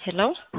ሄሎ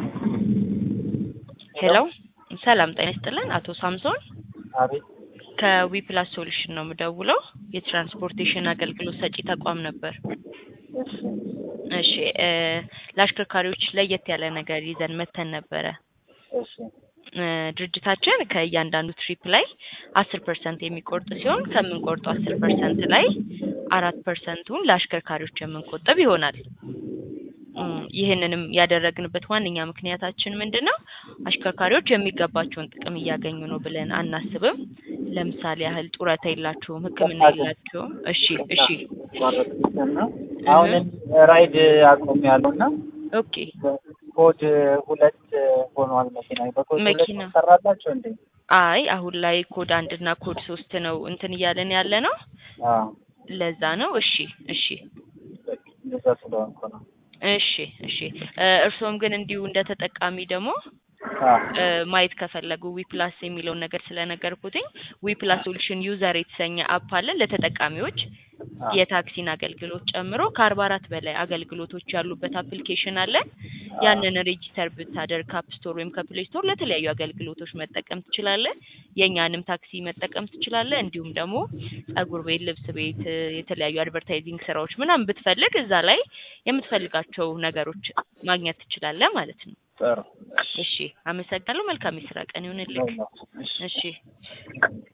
ሄሎ ሰላም ጤና ይስጥልን አቶ ሳምሶን አቤት ከዊፕላስ ሶሉሽን ነው የምደውለው የትራንስፖርቴሽን አገልግሎት ሰጪ ተቋም ነበር እሺ እሺ እ ለአሽከርካሪዎች ለየት ያለ ነገር ይዘን መተን ነበረ እሺ እ ድርጅታችን ከእያንዳንዱ ትሪፕ ላይ አስር ፐርሰንት የሚቆርጥ ሲሆን ከምንቆርጠው አስር ፐርሰንት ላይ አራት ፐርሰንቱን ለአሽከርካሪዎች የምንቆጥብ ይሆናል እም ይህንንም ያደረግንበት ዋነኛ ምክንያታችን ምንድን ነው አሽከርካሪዎች የሚገባቸውን ጥቅም እያገኙ ነው ብለን አናስብም ለምሳሌ ያህል ጡረታ የላቸውም ህክምና የላቸውም እሺ እሺ ማረጥና አሁን ራይድ አቆም ያለው እና ኦኬ ኮድ ሁለት ሆኗል መኪና በኮድ ሁለት መኪና። ሰራላቸው እንዴ አይ አሁን ላይ ኮድ አንድ እና ኮድ ሶስት ነው እንትን እያለን ያለ ነው አዎ ለዛ ነው እሺ እሺ እንደዛ ስለሆንኩ ነው እሺ እሺ እ እርስዎም ግን እንዲሁ እንደ ተጠቃሚ ደግሞ አዎ እ ማየት ከፈለጉ ዊፕላስ የሚለውን ነገር ስለነገርኩትኝ ዊፕላስ ሶሉሽን ዩዘር የተሰኘ አፕ አለን ለተጠቃሚዎች የታክሲን አገልግሎት ጨምሮ ከአርባ አራት በላይ አገልግሎቶች ያሉበት አፕሊኬሽን አለን ያንን ሬጂስተር ብታደርግ ከአፕ ስቶር ወይም ከፕሌይ ስቶር ለተለያዩ አገልግሎቶች መጠቀም ትችላለህ የእኛንም ታክሲ መጠቀም ትችላለህ እንዲሁም ደግሞ ጸጉር ቤት ልብስ ቤት እ የተለያዩ አድቨርታይዚንግ ስራዎች ምናምን ብትፈልግ እዛ ላይ የምትፈልጋቸው ነገሮች ማግኘት ትችላለህ ማለት ነው ጥሩ እሺ አመሰግናለሁ መልካም የስራ ቀን ይሁንልህ እሺ እሺ